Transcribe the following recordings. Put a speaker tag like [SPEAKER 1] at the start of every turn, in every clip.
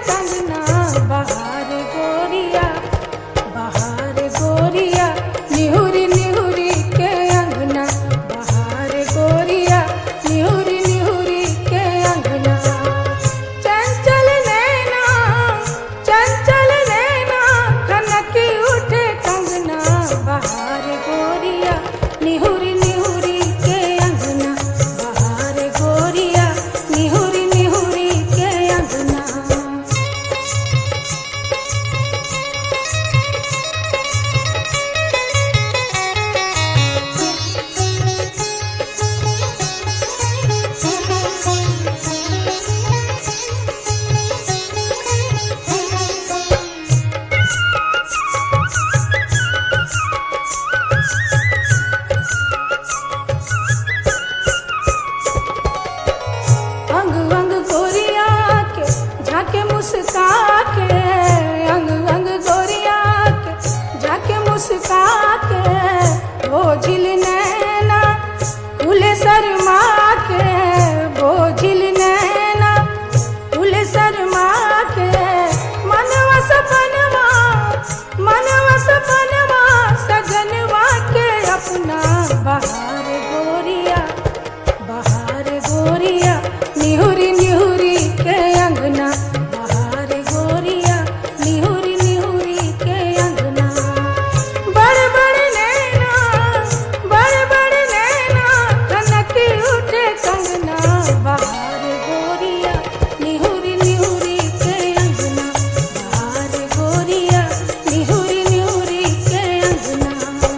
[SPEAKER 1] कंगना बहार गोरिया बहार गोरिया निहुरी निहुरी के अंगना बहार गोरिया निहुरी निहुरी के अंगना चंचल नैना चंचल नैना खनकी उठे कंगना बहार गोरिया निहुरी निहुरी के अंगना बहार गोरिया निहुरी निहुरी के अंगना अंग अंग गोरिया के झाके मुस्का के अंग अंग गोरिया के झाके मुस्का के भोजिल नैना खुले शर्मा के भोजिल नैना खुले शर्मा के मनवा सपनवा मनवा सपनवा सजनवा के अपना बहार गोरिया बहार गोरिया निहुरी निहुरी के अंगना बहार गोरिया निहुरी निहुरी के अंगना बड़ बड़ नैना बड़ बड़ नैना कनकी उठे कंगना बहार गोरिया निहुरी निहुरी के अंगना बहार गोरिया निहुरी निहुरी के अंगना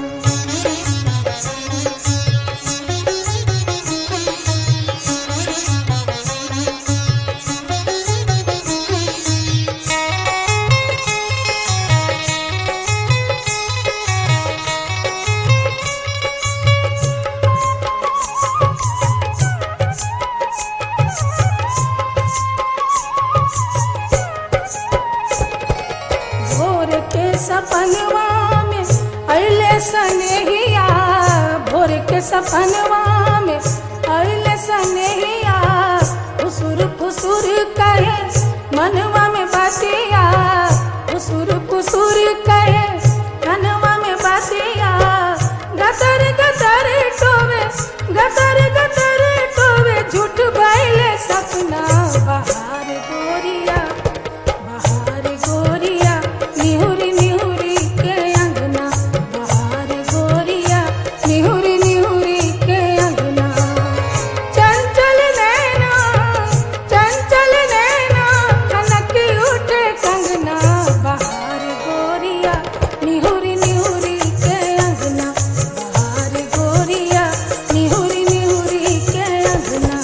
[SPEAKER 1] भोर के सपनवा में अले सनेहिया भोर के सपनवा में अले सनेहिया फुसुर फुसुर कहे मनवा में बातिया फुसुर फुसुर कहे मनवा में बातिया गतर गतर टोवे गतर गतर टोवे झूठ बैले सपना बहार गोरिया बहार गोरिया निहुरी निहुरी के अंगना बहार गोरिया निहुरी निहुरी के अंगना चंचल नैना चंचल नैना कनकी उठे कंगना बहार गोरिया निहुरी निहुरी के अंगना बहार गोरिया निहुरी निहुरी के अंगना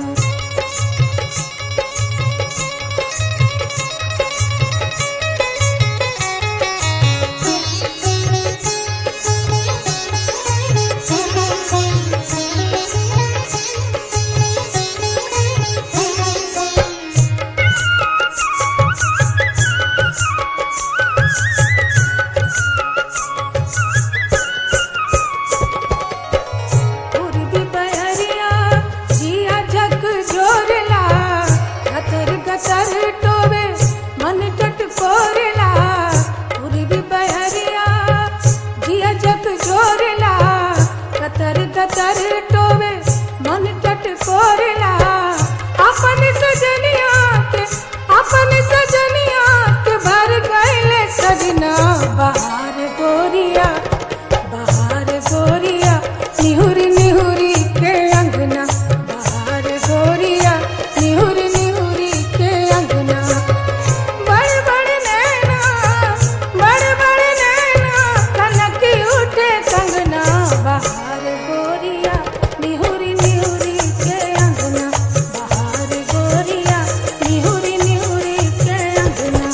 [SPEAKER 1] पूर्वी बहरिया जिया जग जोरला गतर गतर टोवे मन टट कोरला पूर्वी बहरिया जिया जग जोरला गतर गतर टोवे मन टट कोरला अपन सजनिया के अपन सजनिया के भर गए सजना बहार गोरिया बहार गोरिया निहुरी निहुरी के अंगना बहार गोरिया निहुरी निहुरी के अंगना बड़ बड़ नैना बड़ बड़ नैना कनकी उठे कंगना बहार गोरिया निहुरी निहुरी के अंगना बहार गोरिया निहुरी निहुरी के अंगना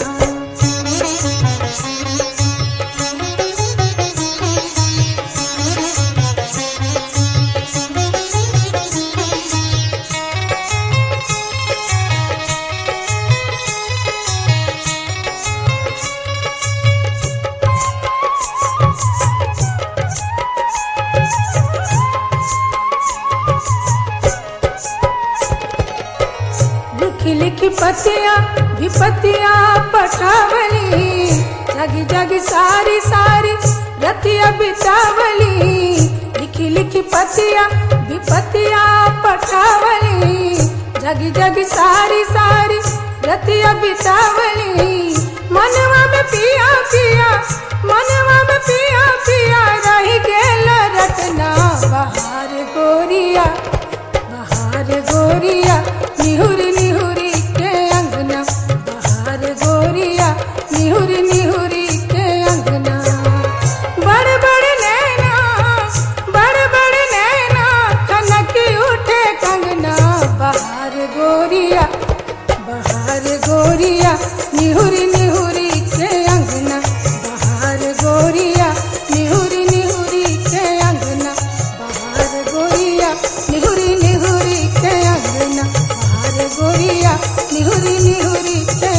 [SPEAKER 1] लिखी लिखी पतिया विपतिया पठावली जगी जगी सारी सारी रतिया बितावली लिखी लिखी पतिया विपतिया पठावली जगी जगी सारी सारी रतिया बितावली मनवा में पिया पिया मनवा में पिया पिया रही गेल रटना बहार गोरिया बहार गोरिया निहुरी निहुरी के अंगना बहार गोरिया निहुरी निहुरी के अंगना बड़ बड़ नैना बड़ बड़ नैना कनकी उठे कंगना बहार गोरिया बहार गोरिया निहुरी निहुरी के अंगना बहार गोरिया निहुरी निहुरी के अंगना बहार गोरिया निहुरी निहुरी के अंगना बहार गोरिया निहुरी निहुरी के